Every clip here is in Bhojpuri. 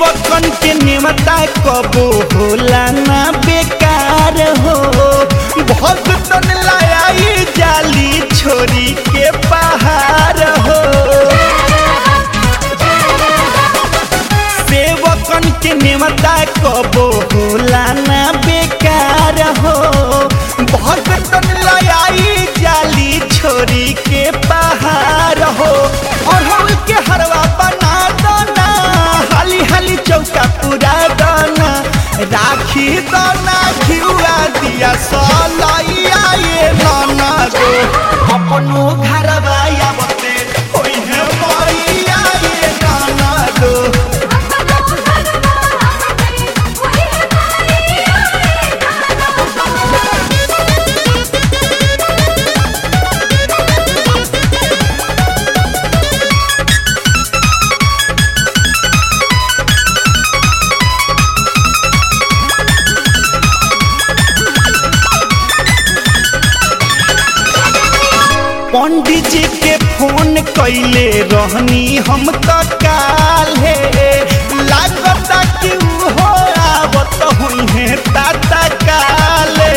सेवकन के नेमता कबो होला ना बेकार हो भक्तन लायाई जाली छोरी के पहाड़ हो सेवकन के नेमता कबो होला ना बेकार हो भक्तन लायाई जाली छोरी के पहाड़ हो और हम के हरवा बना दना हाली हाली चौका पूरा दना राखी दना घिउआ दिया सलैया ये नाना गो अपनो घरवा आवते होई है मैया ये नाना गो पंडित जी के फोन कैले रहनी हम तो काले लागता कि हो आवत हुई है ताता काले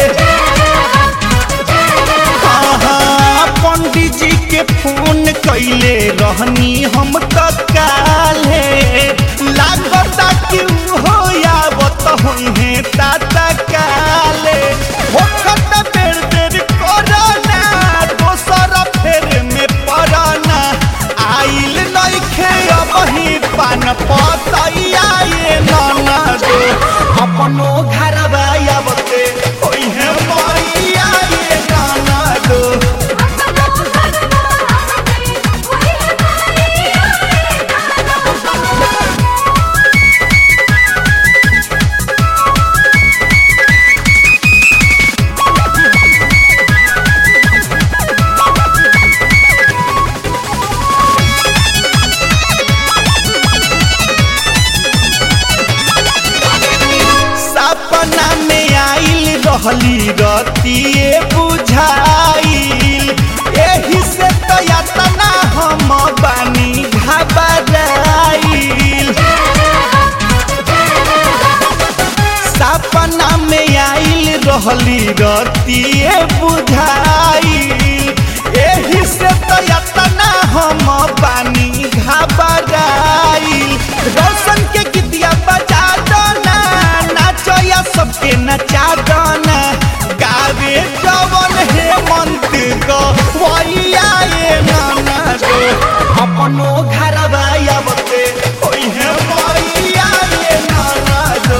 हाँ, पंडित जी के फोन कैले रहनी हम तो काले लागता कि हो आवत हुई है ताता काले होखत बेर बेर कोरोना दोसर फेर में पड़ना आइल नइखे अबही पान पतैया ये नाना दो अपनो घरवा आवते होई है मैया ये नाना दो सपना में आइल रहली रतिए बुझाइल एही से तो यातना हम बानी घबराइल सपना में आइल रहली रतिए बुझाइल एही से तो यातना हम बानी घबराइल रोशन के गीतिया बजा दना नाचो या सबके नचा दना गावे जवन हे मंत गो वैया ये नाना गो अपनो घरवा आवते होई है मैया ये नाना गो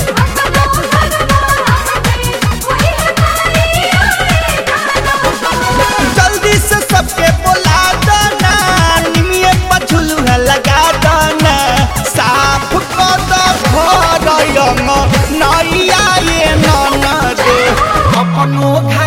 जल्दी से सबके बोला दना निमिये पछुलुहा लगा दना साफ कर दो घर नैया ये नाना दे अपनो घर